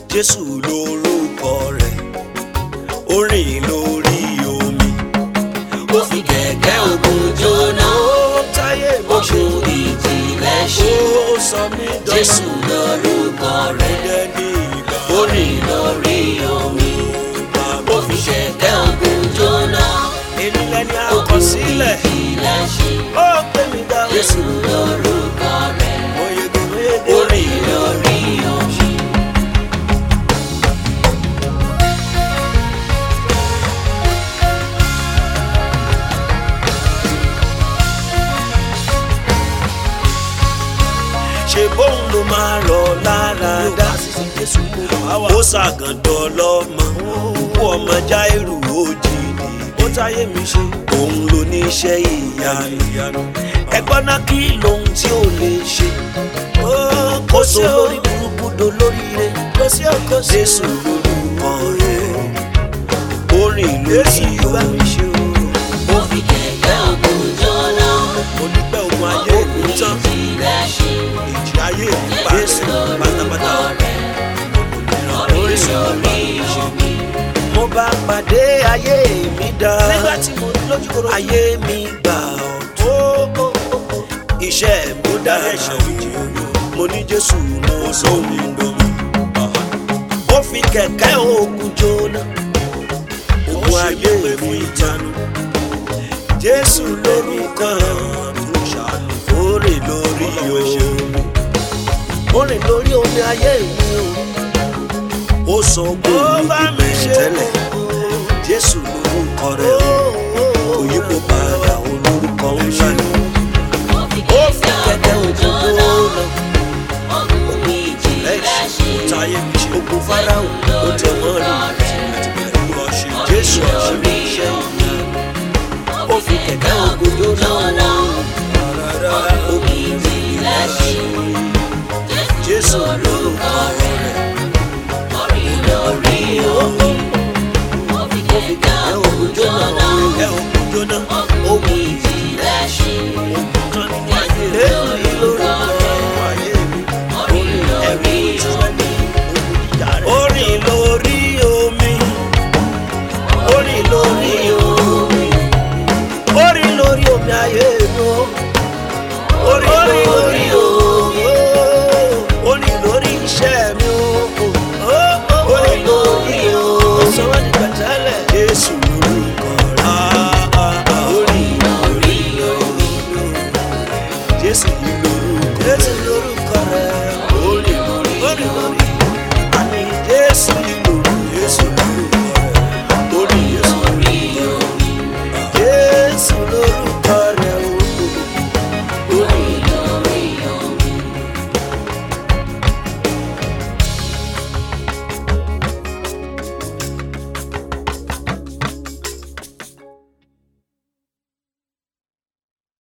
jésù lórúkọ rẹ̀ ó rìn lórí omi ó fi kẹ̀kẹ́ ogun jóná ó táyé mo ṣe ogun ìjìnlẹ̀ ṣe ó sọ mí jésù lórúkọ rẹ̀ dẹ́ ní ìgbà ó rìn lórí omi ó fi kẹ̀kẹ́ ogun jóná èmi lẹni ogun àkọsílẹ̀ ìjìnlẹ̀ ṣe ó pè mí dá jésù lórúkọ rẹ̀ oyege oyege ó rìn lórí omi. ṣe bóun ló máa rọ̀ lára dá ó ṣàgàndọ̀ lọ́mọ kú ọmọ jáírù òjìní ó táyé mi ṣe òun ló ní iṣẹ́ ìyanu ẹgbọ́n náà kí lóhun tí ò lè ṣe kó so lórí burúkú do lórí rẹ jésù lórúkọ rẹ ó rìn lórí omi ṣe o ó fi kẹ̀kẹ́ ogun jóná onípẹ́ ogun ayé ogun ìlú tán ìjìnlẹ̀ ṣe ìjì ayé ìlú jésù pátápátá lórúkọ rẹ̀ ó rìn lórí omi. mo bá pàdé ayé mi dá. nígbà tí mo lójú koro. ayé mi gbà ọ̀tún. iṣẹ́ mi dára mo ní jésù mo sómi domi. ó fi kẹ̀kẹ́ ogun jóná. ogun ayé mi jánu. jésù lórúkọ ó rìn lórí omi. ó rìn lórí omi ayé mi o ó sọ gbòòrò ìgbẹ́ tẹ́lẹ̀ jésù lórúkọ rẹ̀ o òyìnbó padà olórúkọ ńlá ni ó fi ó fi kẹ̀kẹ́ ogun òjò jóná lọ ogun ìjìnlẹ̀ ṣe táyé mi ṣe gbogbo fáráhùn ó tẹ mọ́ rí jésù ọ̀ṣun iṣẹ́ ó fi kẹ̀kẹ́ ògùn jóná ogun ìjìnlẹ̀ ṣe jésù lórúkọ rẹ̀